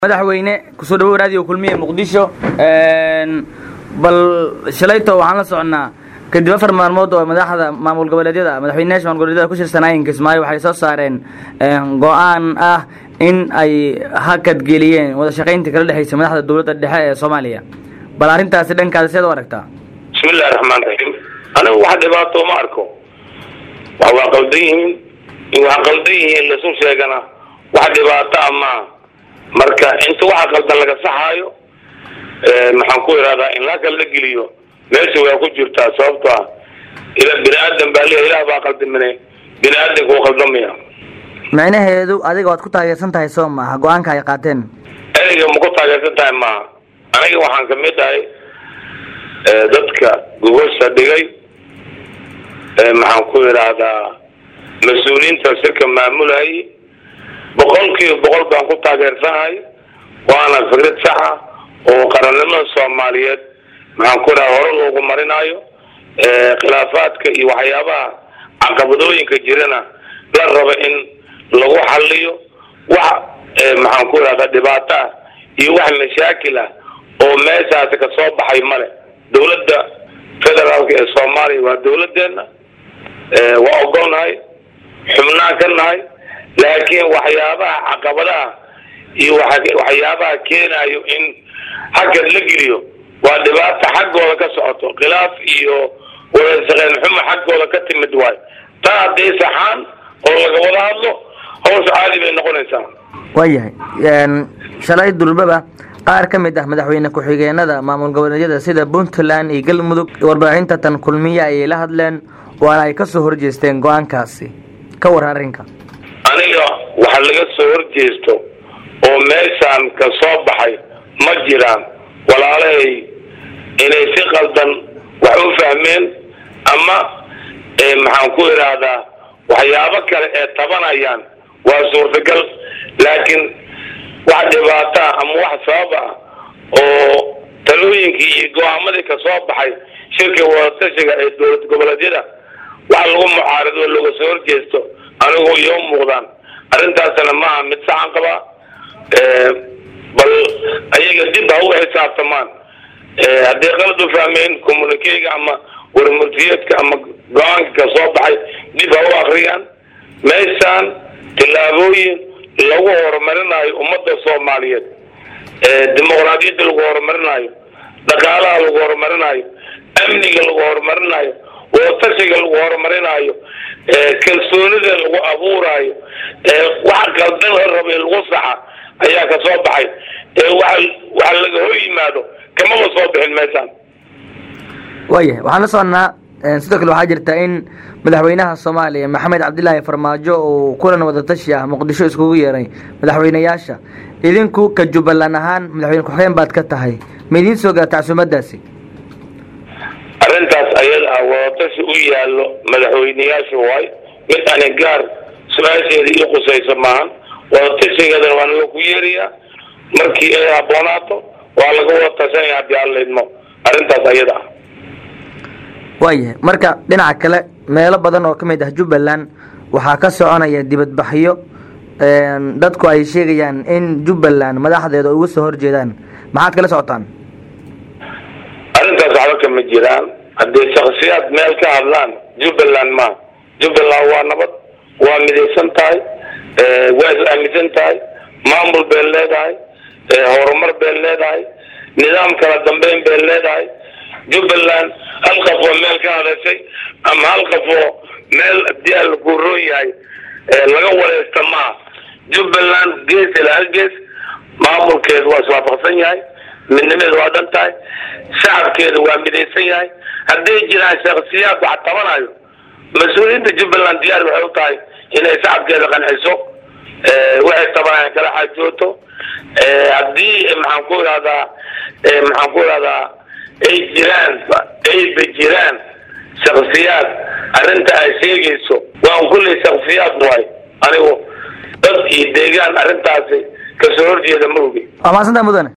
madaxweyne kusoo dhawow raadiyo kulmiye muqdisho bal shalayto waxaan la soconnaa kadib afar maalmood oo madaxda maamul goboleedyada madaxweynayaasha maamul goboleedyada ku shirsanaayen kismaayo waxay soo saareen go-aan ah in ay hakad geliyeen wada shaqayntii kala dhexaysa madaxda dowladda dhexe ee soomaaliya bal arrintaasi dhankaada seed u aragtaa bismillahi raxmaan raxiim anigu wax dhibaato ma arko wax waa qaldan yihiin in wax qaldan yihiin lasu sheegana wax dhibaato a maaha marka inta waxa qaldan laga saxaayo maxaan ku ihahdaa in lakal la geliyo meesha waa ku jirtaa sababto ah ila bini aadan baa leeya ilaah baa qaldamine bini aadanka uu qaldamaya micnaheedu adiga waad ku taageersan tahay soo maaha go-aanka ay qaateen ereyga ma ku taageersan tahay maaha aniga waxaan kamid ahay dadka gogosha dhigay maxaan ku idhaahdaa mas-uuliyiinta shirka maamulayay boqol kiiba boqol baan ku taageersanahay waana fikrad saxa oo qarannimada soomaaliyeed maxaan ku idhaha hore loogu marinaayo khilaafaadka iyo waxyaabaha caqabadooyinka jirana la raba in lagu xaliyo wax maxaan ku idhahda dhibaato ah iyo wax mashaakil ah oo meeshaasi kasoo baxay male dawladda federaalka ee soomaaliya waa dawladeena waa ogolnahay xubnaan ka nahay laakiin waxyaabaha caqabadaha iyo waxyaabaha keenayo in hakad la geliyo waa dhibaato xaggooda ka socoto khilaaf iyo wadashaqeyn xumo xaggooda ka timid waayo taa hadday saxaan oo laga wada hadlo hawsha caadi bay noqonaysaa waayahay shalay durbaba qaar ka mid ah madaxweyne ku-xigeenada maamul goboleedyada sida puntland iyo galmudug warbaahinta tan kulmiye ayay la hadleen waana ay kasoo horjeesteen go-aankaasi ka war arrinka aniga waxa laga soo horjeesto oo meeshaan ka soo baxay ma jiraan walaalahay inay si qaldan wax u fahmeen ama maxaan ku idhaahdaa waxyaabo kale ee tabanayaan waa suurtagal laakiin wax dhibaataa ama wax sabab ah oo talooyinkii iyo go-aamadii kasoo baxay shirka wadatashiga ee dowlad goboleedyada wax lagu mucaarido looga soo horjeesto anigu iyo muuqdaan arrintaasna maaha mid saxan qabaa bal ayaga dib ha uga xisaabtamaan hadday qalad u fahmeen communikeyga ama warmurtiyeedka ama go-aanka ka soo baxay dib ha u akriyaan meeshaan tillaabooyin lagu horumarinayo ummadda soomaaliyeed dimuqraadiyadda lagu horumarinayo dhaqaalaha lagu horumarinayo amniga lagu horumarinayo wadatashiga lagu horumarinayo kalsoonida lagu abuuraayo wax qaldan la raba in lagu saxa ayaa ka soo baxay waxa laga hor yimaado kamaba soo bixin meeshaan waayahay waxaan la soconnaa sidoo kale waxaa jirta in madaxweynaha soomaaliya maxamed cabdilaahi farmaajo uu kulan wadatashi ah muqdisho iskugu yeeray madaxweyneyaasha idinku ka jubbaland ahaan madaxweyne ku-xigeen baad ka tahay ma idiin soo gaarta casuumadaasi arrintaas ayada ah wadatashi u yaallo madaxweyneyaasha waay mid ani gaar su-aasheeda ii qusayso maahan wadatashigeedana waa naga ku yeerayaa markii ay habboonaato waa laga wada tashanaya haddii aan laydmo arrintaas ayada ah waayahay marka dhinaca kale meelo badan oo ka mid ah jubbaland waxaa ka soconaya dibadbaxyo dadku ay sheegayaan in jubbaland madaxdeeda uga soo horjeedaan maxaad kala socotaan arrintaas waxba kama jiraan haddii shaksiyaad meel ka hadlaan jubbaland ma jubbaland waa nabad waa midaysan tahay waa is aaminsan tahay maamul bay leedahay horumar bay leedahay nidaam kala dambeyn bay leedahay jubbaland hal qof oo meel ka hadashay ama hal qof oo meel hadii a lagu roon yahay laga wareysta maaha jubbaland gees ilaa hal gees maamulkeedu waa iswaafaqsan yahay midnimeedu waa dhan tahay shacabkeedu waa midaysan yahay hadday jiraan shaksiyaad wax tabanayo mas-uuliyiinta jubbaland diyaar waxay u tahay inay shacabkeeda qanciso waxay tabanayan kala xaajooto haddii maxaan ku ihahdaa maxaan ku ihahdaa ay jiraan ayba jiraan shaksiyaad arrinta ay sheegayso waan kulley shaksiyaad waay anigu dad iyo deegaan arrintaasi kasoo horjeeda ma ogi waa mahadsanta mudane